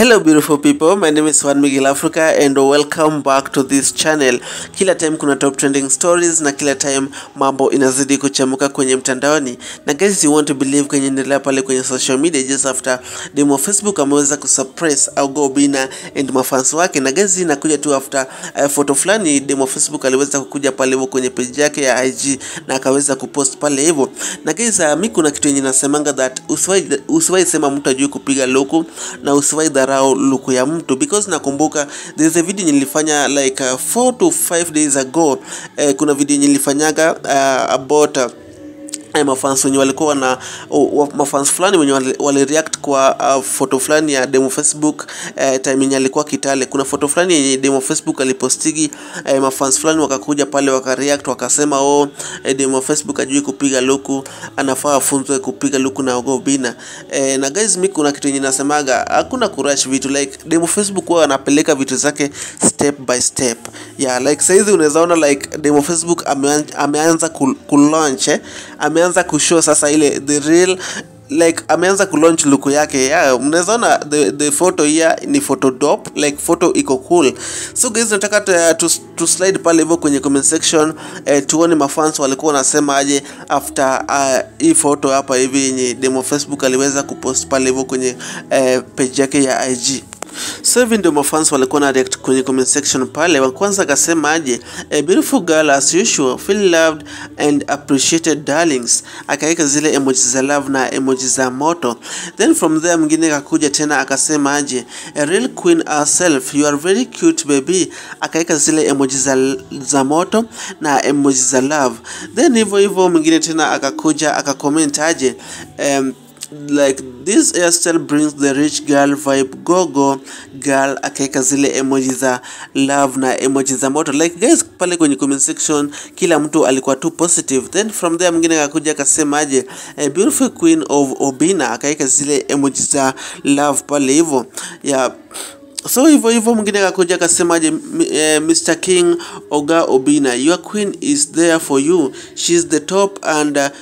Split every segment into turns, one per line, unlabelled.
Hello beautiful people, my name is Juan Miguel Africa and welcome back to this channel. Kila time kuna top trending stories na kila time mambo inazidi kuchamuka kwenye mtandaoni. Na guys you want to believe kwenye endelea pale kwenye social media just after demo Facebook ameweza kusuppress au go bina and mafans wake. Na guys inakuja tu after uh, photo fulani demo Facebook aliweza kukuja pale hivyo kwenye page yake ya IG na akaweza kupost pale hivyo. Na guys uh, mi kuna kitu yenye nasemanga that usiwahi usiwahi sema mtu ajui kupiga luku na usiwahi dharau luku ya mtu because nakumbuka there is a video nilifanya like uh, 4 to 5 days ago eh, kuna video nilifanyaga uh, about uh, eh, mafans wenye walikuwa wana uh, mafans fulani wenye wali, wali react kwa uh, foto fulani ya demo Facebook eh, time yenye alikuwa Kitale. Kuna foto fulani yenye demo Facebook alipostigi eh, mafans fulani wakakuja pale wakareact wakasema, oh eh, demo Facebook ajui kupiga luku, anafaa afunzwe kupiga luku na Ogo Bina. Eh, na guys, mimi kuna kitu yenye nasemaga, hakuna kurush vitu like demo Facebook wao anapeleka vitu zake step by step. Yeah, like saizi unaweza ona like demo Facebook ameanza, ameanza ku, ku launch eh, ameanza kushow sasa ile the real like ameanza kulaunch look yake yeah, mnaweza ona the, the photo here ni photo dop like photo iko cool so guys nataka tu, tu, tu slide pale hivyo kwenye comment section eh, tuone mafans walikuwa wanasema aje after uh, hii photo hapa hivi yenye demo Facebook aliweza kupost pale hivyo kwenye eh, page yake ya IG so hivi ndio mafans walikuwa na react kwenye comment section pale. Wa kwanza akasema aje, a beautiful girl as usual, feel loved and appreciated darlings, akaweka zile emoji za love na emoji za moto. Then from there mwingine akakuja tena akasema aje, a real queen herself, you are very cute baby, akaweka zile emoji za, za moto na emoji za love. Then hivyo hivyo mwingine tena akakuja akacomment aje um, like this hairstyle brings the rich girl vibe go go girl akaweka zile emoji za love na emoji za moto like guys pale kwenye comment section kila mtu alikuwa tu positive then from there mwingine akakuja akasema aje a beautiful queen of obina akaweka zile emoji za love pale hivyo yeah so hivyo hivyo mwingine akakuja akasemaje eh, Mr King Oga Obina your queen is there for you she's the top and uh,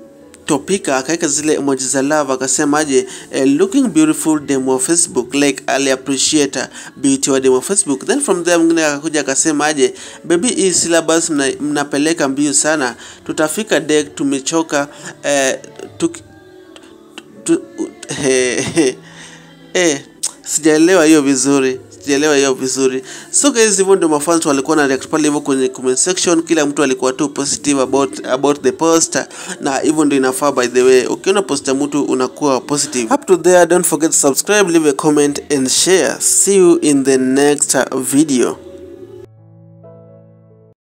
topika akaweka zile emoji za love akasema aje eh, looking beautiful demo Facebook like ali appreciate beauty wa demo Facebook then from there mwingine akakuja akasema aje baby hii syllabus mna, mnapeleka mbio sana tutafika deck tumechoka eh, tuk, tu, tu, eh, eh, sijaelewa hiyo vizuri sijaelewa hiyo vizuri so guys hivyo ndio mafans walikuwa na react pale hivyo kwenye comment section kila mtu alikuwa tu positive about about the post na hivyo ndio inafaa by the way ukiona post ya mtu unakuwa positive up to there don't forget to subscribe leave a comment and share see you in the next video